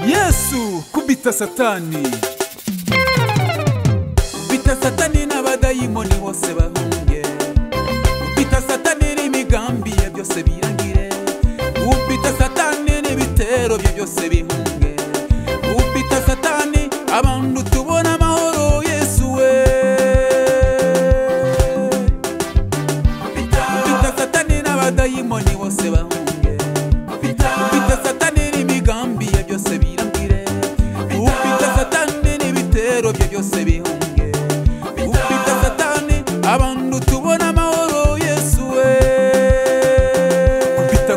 yesu kubita satani bita satani n'abadayimoni bose bahunge ubita satani n'imigambi ye byose birangire ubita satani n'ibitero bye byose bihunge ubita satani abantu tubona amahoro yesu we ubita satani n'abadayimoni bose bahunge ubita satani n'imigambi ye byose birangire ubita satani n'ibitero bye byose bihunge ubita satani abantu tubona amahoro yesu we kubita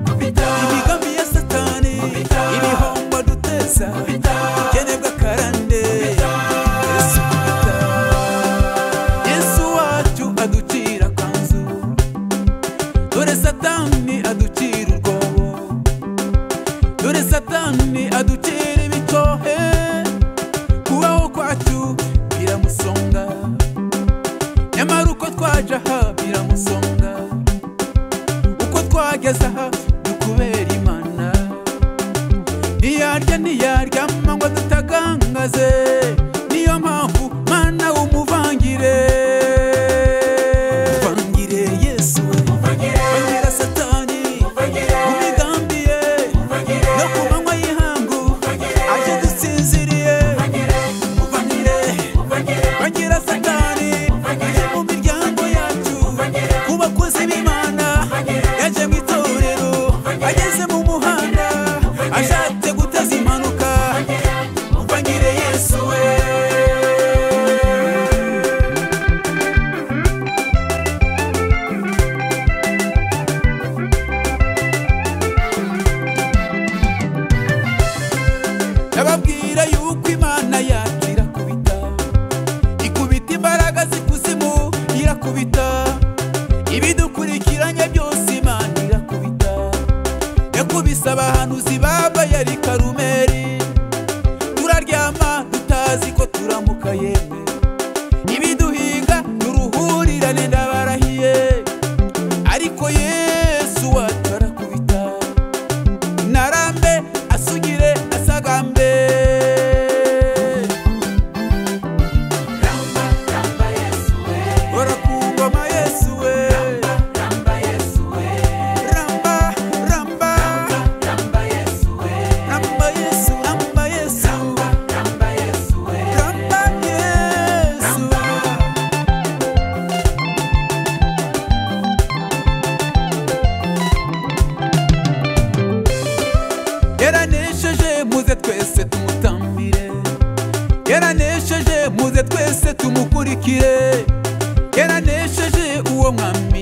kubita imigambi ya satani ibihombo duteza ubukene bw'akarande yesu kubita yesu wacu aducira akanzu dore satani aducira urwobo dore satani aducira ibitohe kubaho kwacu biramusonga nyamara uko twaje aha biramusonga uko twageze aha ni kubera imana ntiyarya ntiyaryama ngo dutagangaze niyo mpamvu mana umuvangire muvangire yesu muvangire satani mu migambi ye no ku manywa y'ihangu aje dusinziriye muvangire muvangire satani mu miryango yacu ku bakozi b'imana yaje mu itorero ageze mu muhanda ashatse guteza impanuka muvangire yesu we ndababwira yuko imana yacu irakubita ikubita imbaraga z'ikuzimu irakubita ibidukurikiranye byose imana irakubita yakubise abahanuzi babaye ari karumeri turaryama tutazi ko turamuka yemwe ibiduhinga turuhurirane ndabarahiye ariko yesu wacu arakubita narambe asugire asagambe Ora ku ngoma Yesu we. Ramba, ramba. Ramba Yesu, ramba Yesu. Ramba Yesu. yaranesheje muze twese tumutambire yaranesheje muze twese tumukurikire yaranesheje uwo mwami